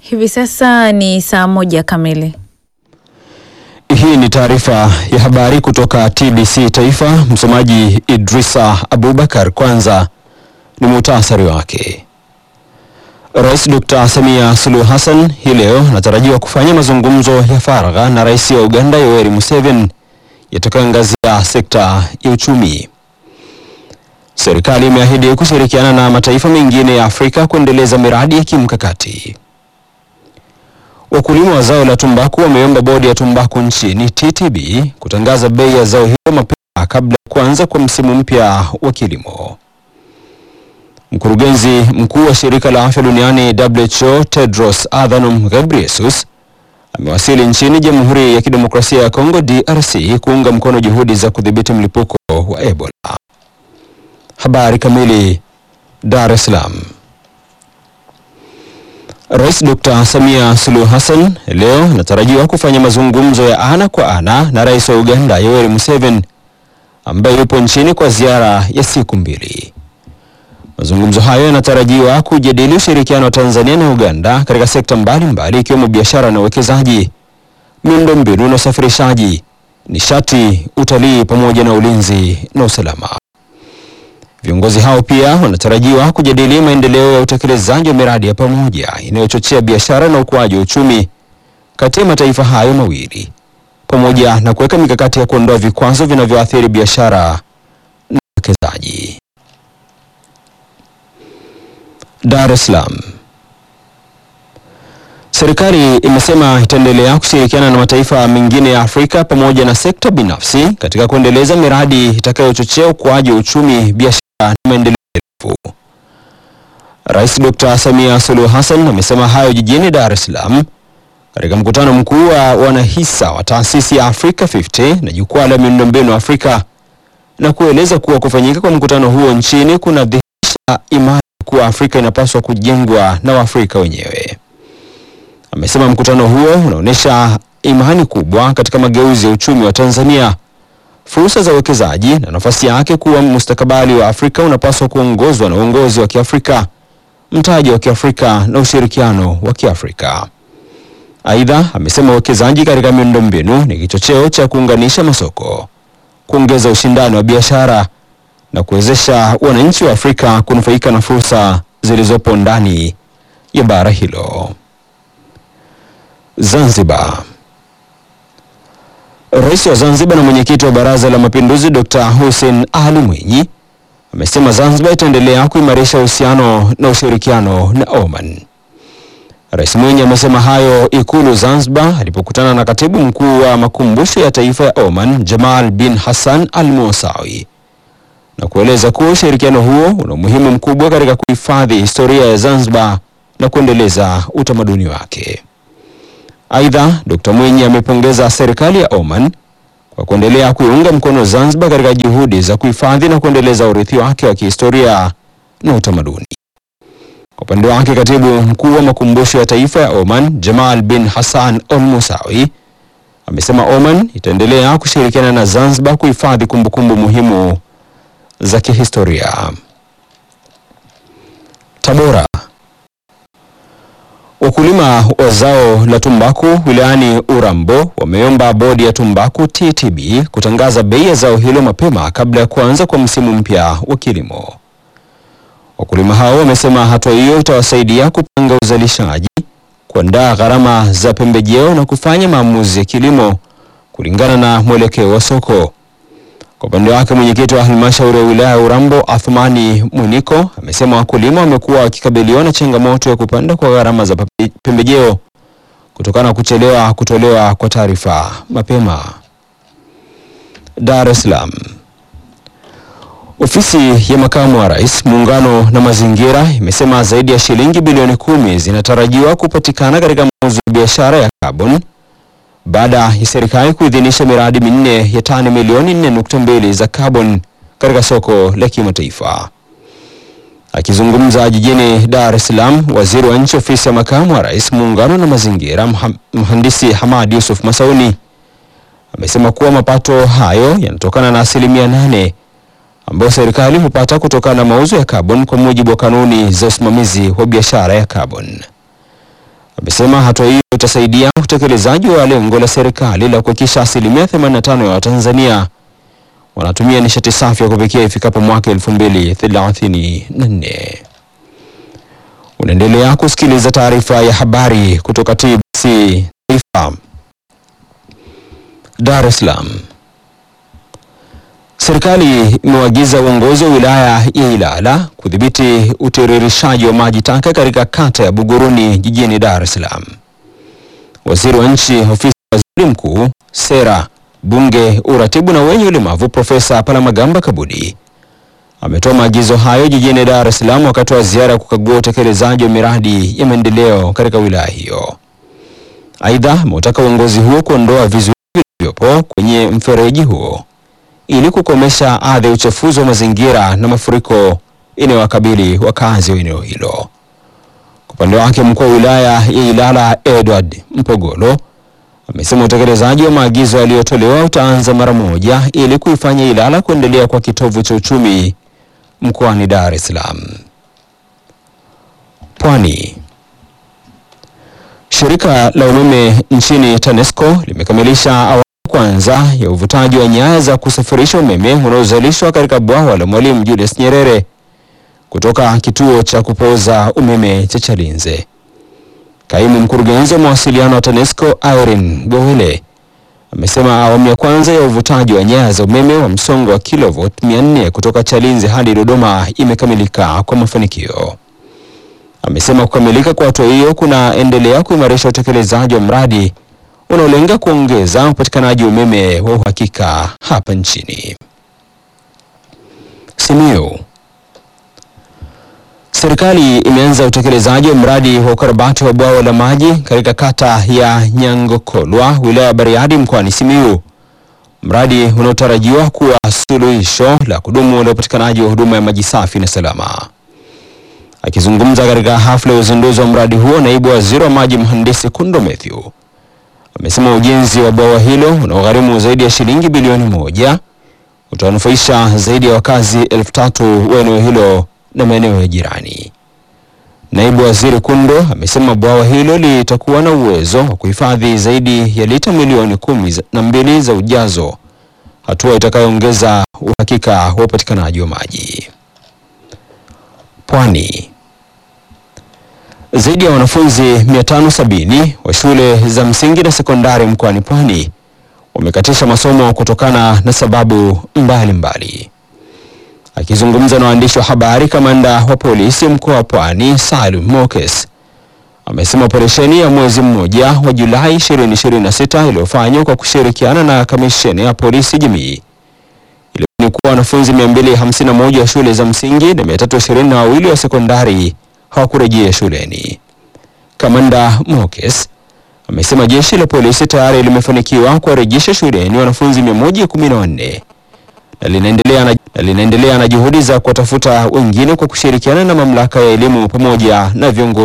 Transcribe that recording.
Hivi sasa ni saa moja kamili. Hii ni taarifa ya habari kutoka TBC Taifa. Msomaji Idrisa Abubakar. Kwanza ni muhtasari wake. Rais Dr. Samia Suluhu Hassan hii leo anatarajiwa kufanya mazungumzo ya faragha na Rais wa Uganda Yoweri Museveni yatakayoangazia sekta ya uchumi. Serikali imeahidi kushirikiana na mataifa mengine ya Afrika kuendeleza miradi ya kimkakati. Wakulima wa zao la tumbaku wameomba bodi ya tumbaku nchini TTB kutangaza bei ya zao hilo mapema kabla ya kuanza kwa msimu mpya wa kilimo. Mkurugenzi mkuu wa shirika la afya duniani WHO Tedros Adhanom Ghebreyesus amewasili nchini Jamhuri ya Kidemokrasia ya Kongo DRC kuunga mkono juhudi za kudhibiti mlipuko wa Ebola. Habari kamili. Dar es Salaam. Rais Dr. Samia Suluhu Hassan leo anatarajiwa kufanya mazungumzo ya ana kwa ana na Rais wa Uganda Yoweri Museveni ambaye yupo nchini kwa ziara ya siku mbili. Mazungumzo hayo yanatarajiwa kujadili ushirikiano wa Tanzania na Uganda katika sekta mbalimbali ikiwemo biashara na uwekezaji, miundombinu na usafirishaji, nishati, utalii pamoja na ulinzi na usalama. Viongozi hao pia wanatarajiwa kujadili maendeleo ya utekelezaji wa miradi ya pamoja inayochochea biashara na ukuaji wa uchumi kati ya mataifa hayo mawili pamoja na kuweka mikakati ya kuondoa vikwazo vinavyoathiri biashara na uwekezaji. Dar es Salaam. Serikali imesema itaendelea kushirikiana na mataifa mengine ya Afrika pamoja na sekta binafsi katika kuendeleza miradi itakayochochea ukuaji wa uchumi, biashara na maendeleo endelevu. Rais Dr. Samia Suluhu Hassan amesema hayo jijini Dar es Salaam katika mkutano mkuu wa wanahisa wa taasisi ya Africa 50 na jukwaa la miundombinu Afrika na kueleza kuwa kufanyika kwa mkutano huo nchini kunadhihirisha imani kuwa Afrika inapaswa kujengwa na Waafrika wenyewe. Amesema mkutano huo unaonyesha imani kubwa katika mageuzi ya uchumi wa Tanzania, fursa za uwekezaji na nafasi yake kuwa mustakabali wa Afrika unapaswa kuongozwa na uongozi wa Kiafrika, mtaji wa Kiafrika na ushirikiano wa Kiafrika. Aidha, amesema uwekezaji katika miundombinu ni kichocheo cha kuunganisha masoko, kuongeza ushindani wa biashara na kuwezesha wananchi wa Afrika kunufaika na fursa zilizopo ndani ya bara hilo. Zanzibar. Rais wa Zanzibar na mwenyekiti wa Baraza la Mapinduzi Dr. Hussein Ali Mwinyi amesema Zanzibar itaendelea kuimarisha uhusiano na ushirikiano na Oman. Rais Mwinyi amesema hayo Ikulu Zanzibar alipokutana na Katibu Mkuu wa Makumbusho ya Taifa ya Oman Jamal bin Hassan Al Musawi na kueleza kuwa ushirikiano huo una umuhimu mkubwa katika kuhifadhi historia ya Zanzibar na kuendeleza utamaduni wake. Aidha, Dr. Mwinyi amepongeza serikali ya Oman kwa kuendelea kuiunga mkono Zanzibar katika juhudi za kuhifadhi na kuendeleza urithi wake wa kihistoria na utamaduni. Kwa upande wake, Katibu Mkuu wa Makumbusho ya Taifa ya Oman, Jamal bin Hassan Al Musawi, amesema Oman itaendelea kushirikiana na Zanzibar kuhifadhi kumbukumbu muhimu za kihistoria. Tabora. Wakulima wa zao la tumbaku wilayani Urambo wameomba bodi ya tumbaku TTB kutangaza bei ya zao hilo mapema kabla ya kuanza kwa msimu mpya wa kilimo. Wakulima hao wamesema hatua hiyo itawasaidia kupanga uzalishaji, kuandaa gharama za pembejeo na kufanya maamuzi ya kilimo kulingana na mwelekeo wa soko. Kwa upande wake mwenyekiti wa halmashauri ya wilaya ya Urambo Athumani Mwiniko amesema wakulima wamekuwa wakikabiliwa na changamoto ya kupanda kwa gharama za pembejeo kutokana na kuchelewa kutolewa kwa taarifa mapema. Dar es Salaam. Ofisi ya makamu wa rais muungano na mazingira imesema zaidi ya shilingi bilioni kumi zinatarajiwa kupatikana katika mauzo ya biashara ya carbon baada ya serikali kuidhinisha miradi minne ya tani milioni 4.2 za carbon katika soko la kimataifa. Akizungumza jijini Dar es Salaam, waziri wa nchi ofisi ya makamu wa rais muungano na mazingira mhandisi Hamad Yusuf Masauni amesema kuwa mapato hayo yanatokana na asilimia nane ambayo serikali hupata kutokana na mauzo ya carbon kwa mujibu wa kanuni za usimamizi wa biashara ya carbon. amesema hatua hiyo itasaidia utekelezaji wa lengo la serikali la kuhakikisha asilimia 85 ya Watanzania wanatumia nishati safi ya kupikia ifikapo mwaka 2034. Unaendelea kusikiliza taarifa ya habari kutoka TBC Taifa. Dar es Salaam. Serikali imewaagiza uongozi wa wilaya ya Ilala kudhibiti utiririshaji wa maji taka katika kata ya Buguruni jijini Dar es Salaam. Waziri wa Nchi, Ofisi ya Waziri Mkuu, Sera, Bunge, Uratibu na wenye ulemavu Profesa Palamagamba Kabudi ametoa maagizo hayo jijini Dar es Salaam wakati wa ziara ya kukagua utekelezaji wa miradi ya maendeleo katika wilaya hiyo. Aidha, ameutaka uongozi huo kuondoa vizuizi vilivyopo kwenye mfereji huo ili kukomesha adha ya uchafuzi wa mazingira na mafuriko inayowakabili wakazi wa eneo hilo. Kwa upande wake, mkuu wa wilaya ya Ilala Edward Mpogolo amesema utekelezaji wa maagizo yaliyotolewa utaanza mara moja ili kuifanya Ilala kuendelea kwa kitovu cha uchumi mkoani Dar es Salaam. Pwani. Shirika la umeme nchini TANESCO limekamilisha awamu ya kwanza ya uvutaji wa nyaya za kusafirisha umeme unaozalishwa katika bwawa la Mwalimu Julius Nyerere kutoka kituo cha kupoza umeme cha Chalinze. Kaimu mkurugenzi wa mawasiliano wa TANESCO Irene Gowele amesema awamu ya kwanza ya uvutaji wa nyaya za umeme wa msongo wa kilovoti 400 kutoka Chalinze hadi Dodoma imekamilika kwa mafanikio. Amesema kukamilika kwa hatua hiyo kunaendelea kuimarisha utekelezaji wa mradi unaolenga kuongeza upatikanaji wa umeme wa uhakika hapa nchini. Simiyu. Serikali imeanza utekelezaji wa mradi wa ukarabati wa bwawa la maji katika kata ya Nyangokolwa, wilaya ya Bariadi mkoani Simiyu, mradi unaotarajiwa kuwa suluhisho la kudumu la upatikanaji wa huduma ya maji safi na salama. Akizungumza katika hafla ya uzinduzi wa mradi huo, naibu waziri wa maji mhandisi Kundo Mathew amesema ujenzi wa bwawa hilo unaogharimu zaidi ya shilingi bilioni moja utawanufaisha zaidi ya wakazi elfu tatu wa eneo hilo na maeneo ya jirani. Naibu waziri Kundo amesema bwawa hilo litakuwa na uwezo wa kuhifadhi zaidi ya lita milioni kumi na mbili za ujazo, hatua itakayoongeza uhakika wa upatikanaji wa maji. Pwani. Zaidi ya wanafunzi 570 wa shule za msingi na sekondari mkoani Pwani wamekatisha masomo kutokana na sababu mbalimbali mbali. Akizungumza na waandishi wa habari, kamanda wa polisi mkoa wa Pwani Salum Mokes amesema operesheni ya mwezi mmoja wa Julai 2026 iliyofanywa kwa kushirikiana na kamisheni ya polisi jamii ilibaini kuwa wanafunzi 251 wa shule za msingi na 322 wa sekondari hawakurejea shuleni. Kamanda Mokes amesema jeshi la polisi tayari limefanikiwa kuwarejesha shuleni wanafunzi 114 na linaendelea na, na linaendelea na juhudi za kuwatafuta wengine kwa kushirikiana na mamlaka ya elimu pamoja na viongozi